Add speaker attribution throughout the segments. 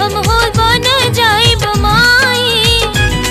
Speaker 1: हम हो बन जाइब माई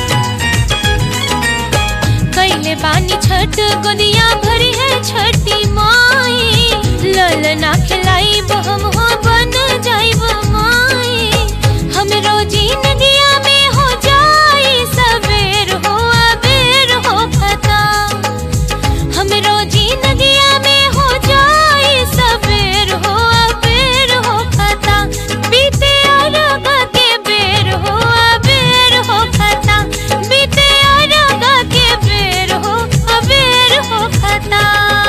Speaker 1: कैले बानी छठ गोदिया भरी है छठी माई ललना खिलाइब हम हो बन जाइब माई हम रोजी नदिया में हो जाई सवेर हो अबेर हो खता हम रोजी नदिया में हो जाई सवेर हो अबेर हो खता बीते अरग के बेर हो अबेर हो खता बीते अरग के बेर हो अबेर हो खता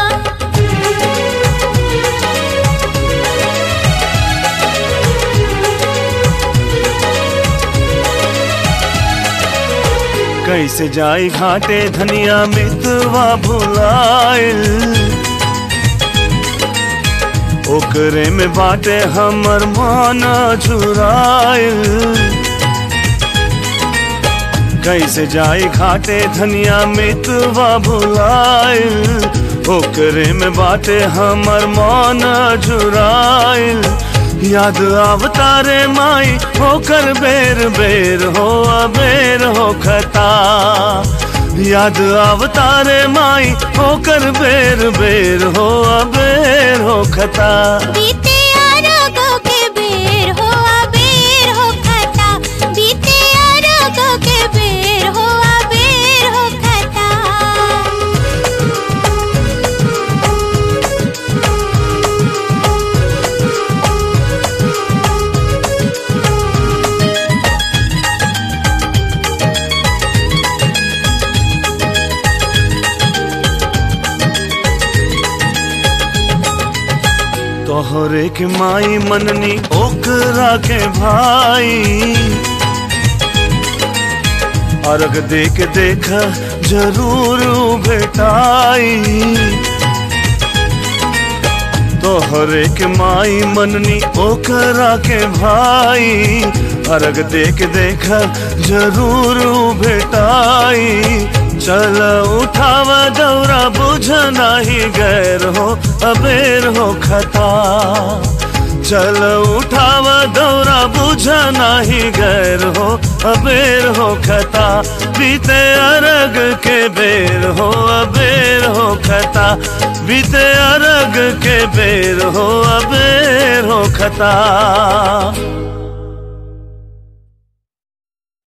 Speaker 2: कैसे जाई घाटे धनिया मितवा भुलाइल ओकरे में बाटे हमर मान झुराइल कैसे जाई घाटे धनिया मितवा भुलाइल ओकरे में बाटे हमर मान झुराइल याद आवतारे माई होकर बेर बेर हो अबेर हो खता याद आवतारे माई होकर बेर बेर हो अबेर हो खता
Speaker 1: बीते अरग के बेर हो अबेर हो खता बीते अरग के बेर हो अबेर हो खता
Speaker 2: तोहरे के माई मननी ओकरा के भाई अर्घ देख देख जरूर भेटाई तोहरे के माई मननी ओकरा के भाई अर्घ देख देख जरूर भेटाई चल उठाव दौरा बुझ नाही गैर हो अबेर हो खता चल उठाव दौरा बुझ नाही गैर हो अबेर हो खता बीते अरग के बेर हो अबेर हो खता बीते अरग के बेर हो अबेर हो खता